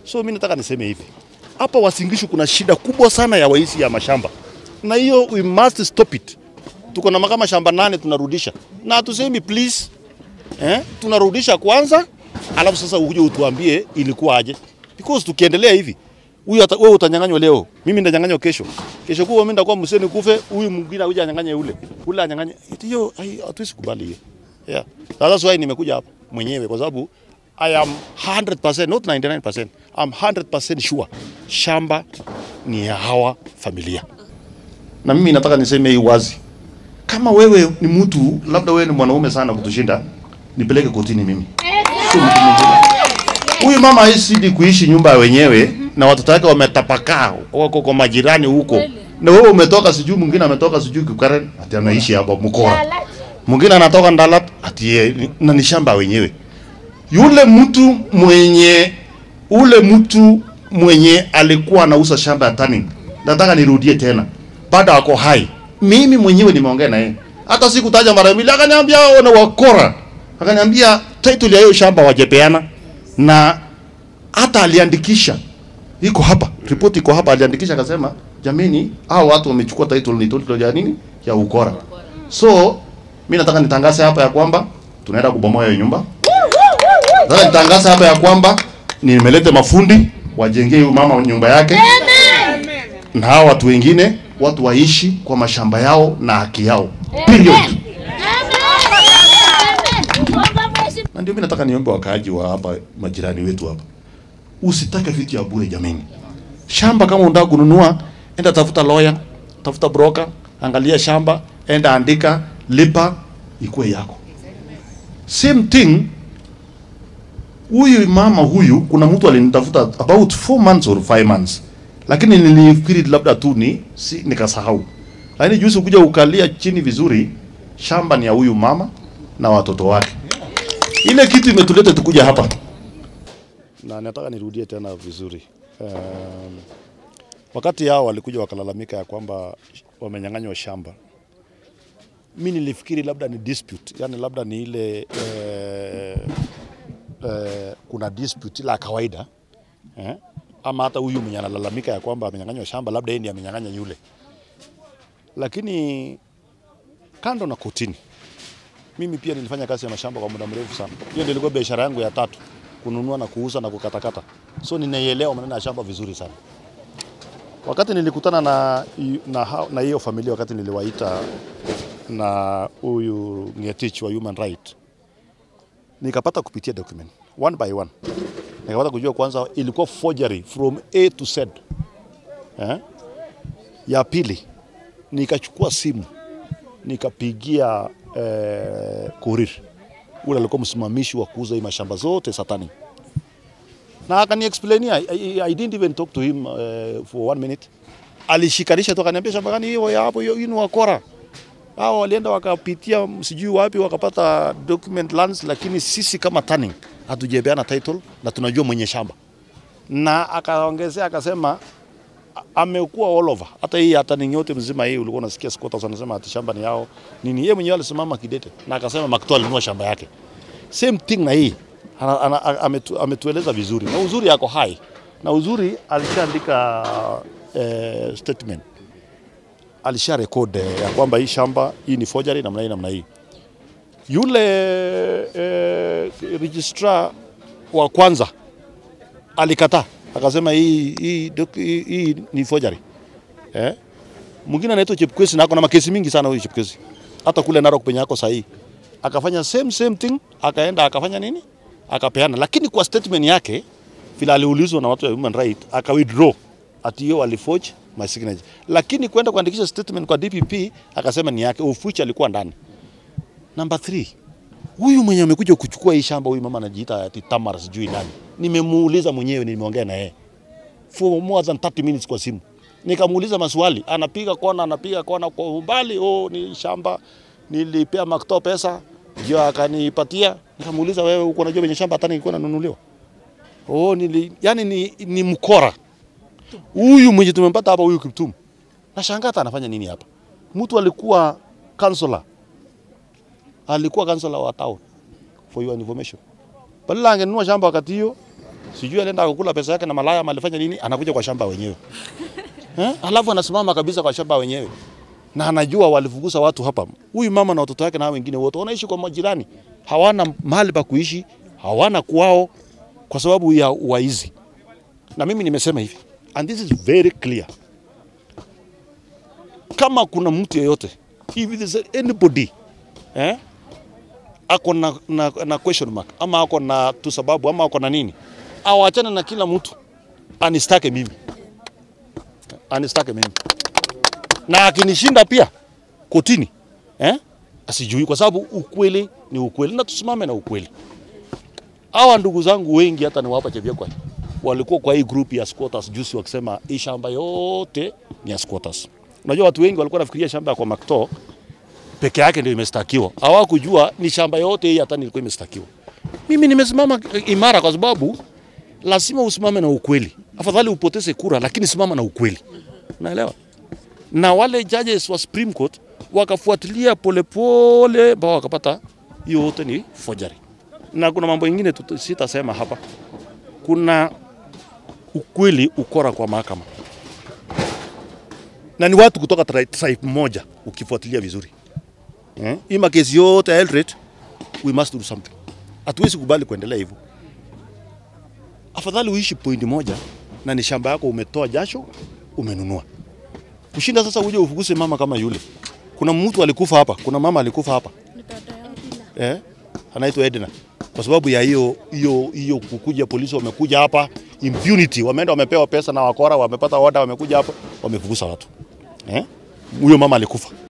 So mimi nataka niseme hivi, hapa Wasingishu kuna shida kubwa sana ya waizi ya mashamba, na hiyo we must stop it. Tuko na kama shamba nane tunarudisha, na hatusemi please eh, tunarudisha kwanza, alafu sasa uje utuambie ilikuwa aje, because tukiendelea hivi huyu ata- wewe utanyang'anywa leo, mimi ndanyang'anywa kesho, kesho kuwa mimi ndakuwa mseni kufe, huyu mwingine akuja anyang'anye ule ule anyang'anye. Hiyo hai- hatuwezi kubali hiyo. Yeah. That's why nimekuja hapa mwenyewe kwa sababu I am 100% not 99%. I'm 100% sure shamba ni ya hawa familia. Na mimi nataka niseme hii wazi. Kama wewe ni mtu labda wewe ni mwanaume sana kutushinda, nipeleke kotini mimi. Sio mtu mwingine. Huyu mama haisidi kuishi nyumba ya wenyewe na watoto wake wametapakaa wako kwa majirani huko. Na wewe umetoka sijui mwingine ametoka sijui Kikaren ati anaishi hapa Mkora. Mwingine anatoka Ndalat ati yeye- na ni shamba wenyewe. Yule mtu mwenye ule mtu mwenye alikuwa anauza shamba ya Turning. Nataka nirudie tena. Bado ako hai. Mimi mwenyewe nimeongea na yeye. Hata sikutaja mara mbili akaniambia wao ni wakora. Akaniambia title ya hiyo shamba wajepeana na hata aliandikisha iko hapa, ripoti iko hapa, aliandikisha akasema, jameni, hao watu wamechukua title, ni title ya nini? Ya ukora. So mimi nataka nitangaze hapa ya kwamba tunaenda kubomoa hiyo nyumba. Nataka nitangaze hapa ya kwamba nimelete mafundi wajengee huyu mama nyumba yake, na hao watu wengine watu waishi kwa mashamba yao na haki yao, period. Na ndio mimi nataka niombe wakaaji wa hapa, majirani wetu hapa, usitake vitu ya bure jameni. Shamba kama unataka kununua, enda tafuta lawyer, tafuta broker, angalia shamba, enda andika, lipa, ikuwe yako. Same thing huyu mama huyu, kuna mtu alinitafuta about 4 months or 5 months, lakini nilifikiri labda tu ni si, nikasahau. Lakini juzi kuja ukalia chini vizuri, shamba ni ya huyu mama na watoto wake. Ile kitu imetuleta tukuja hapa, na nataka nirudie tena vizuri. Um, wakati hao walikuja wakalalamika ya kwamba wamenyang'anywa shamba, mi nilifikiri labda ni dispute, yani labda ni ile eh, eh, kuna dispute la kawaida eh? ama hata huyu mwenye analalamika ya kwamba amenyang'anywa shamba labda yeye ndiye amenyang'anya yule, lakini kando na kotini, mimi pia nilifanya kazi ya mashamba kwa muda mrefu sana. Hiyo ndio ilikuwa biashara yangu ya tatu, kununua na kuuza na kukatakata, so ninaielewa maneno ya shamba vizuri sana. Wakati nilikutana na na hao- na hiyo familia, wakati niliwaita na huyu Ngetich wa Human Right, nikapata kupitia document one by one, nikapata kujua kwanza ilikuwa forgery from A to Z. Eh? Ya pili nikachukua simu nikapigia eh, Korir ule alikuwa msimamishi wa kuuza hii mashamba zote Satani, na akani explainia I, I, I didn't even talk to him uh, for one minute. Alishikanisha tu akaniambia shamba gani hiyo ya hapo, hiyo hiyo ni wakora hao walienda wakapitia sijui wapi wakapata document lands, lakini sisi kama Turning hatujapeana title na tunajua mwenye shamba, na akaongezea akasema a- amekuwa all over. Hata hii hata ni yote mzima hii ulikuwa unasikia squatters wanasema ati shamba ni yao nini, yeye mwenyewe alisimama kidete na akasema Makto alinunua shamba yake. Same thing na hii ana, ana, a- ametu, ametueleza vizuri na uzuri yako hai na uzuri alishaandika eh, statement alisha record eh, ya kwamba hii shamba hii ni forgery namna hii namna hii. Yule eh, registrar wa kwanza alikataa akasema hii, hii, doc- hii, hii ni forgery eh? Mwingine anaitwa Chepkwesi na ako na makesi mingi sana huyu Chepkwesi, hata kule Narok penye ako sahihi, akafanya same same thing, akaenda akafanya nini, akapeana, lakini kwa statement yake vile aliulizwa na watu wa human right aka withdraw ati hiyo aliforge my signature, lakini kwenda kuandikisha statement kwa DPP akasema ni yake, of which alikuwa ndani. Number 3 huyu mwenye amekuja kuchukua hii shamba, huyu mama anajiita ati Tamar sijui nani, nimemuuliza mwenyewe, nimeongea na yeye for more than 30 minutes kwa simu, nikamuuliza maswali, anapiga kona, anapiga kona kwa umbali, oh, ni shamba nilipea Makto pesa ndio akanipatia. Nikamuuliza, wewe uko unajua venye shamba hata nilikuwa nanunuliwa? Oh, nili, yani ni, ni mkora huyu mwenye tumempata hapa, huyu Kiptum. Nashangaa hata anafanya nini hapa. Mtu alikuwa kansela, alikuwa kansela wa town, for your information. Badala angenunua shamba wakati hiyo sijui alienda kukula pesa yake na malaya ama alifanya nini, anakuja kwa shamba wenyewe eh? Alafu anasimama kabisa kwa shamba wenyewe na anajua walifukuza watu hapa. Huyu mama na watoto wake na hao wengine wote wanaishi kwa majirani, hawana mahali pa kuishi, hawana kwao kwa sababu ya waizi. Na mimi nimesema hivi, and this is very clear, kama kuna mtu yeyote if there is anybody eh, ako na, na, na question mark ama ako na tu sababu ama ako na nini, awachane na kila mtu anistake mimi, anistake mimi na akinishinda pia kotini eh, asijui, kwa sababu ukweli ni ukweli na tusimame na ukweli. Hawa ndugu zangu wengi hata niwapa Chepyekwa walikuwa kwa hii group ya squatters juzi wakisema hii shamba yote ni ya squatters. Unajua watu wengi walikuwa nafikiria shamba ya kwa Makto peke yake ndio imestakiwa, hawakujua ni shamba yote hii hata nilikuwa imestakiwa. Mimi nimesimama imara kwa sababu lazima usimame na ukweli. Afadhali upoteze kura, lakini simama na ukweli, unaelewa? Na wale judges wa Supreme Court wakafuatilia polepole mpaka wakapata hiyo yote ni forgery. Na kuna mambo mengine tuta- sitasema hapa. Kuna ukweli ukora kwa mahakama, na ni watu kutoka tri- tribe moja, ukifuatilia vizuri eh? Hii makesi yote ya Eldoret, we must do something. Hatuwezi kubali kuendelea hivyo. Afadhali uishi point moja na ni shamba yako umetoa jasho umenunua, kushinda sasa uje ufukuse mama kama yule. Kuna mtu alikufa hapa, kuna mama alikufa hapa Ni dada yao Dina. eh, anaitwa Edna kwa sababu ya hiyo hiyo hiyo kukuja polisi wamekuja hapa impunity, wameenda wamepewa pesa na wakora, wamepata order, wamekuja hapa wamefukuza watu eh, huyo mama alikufa.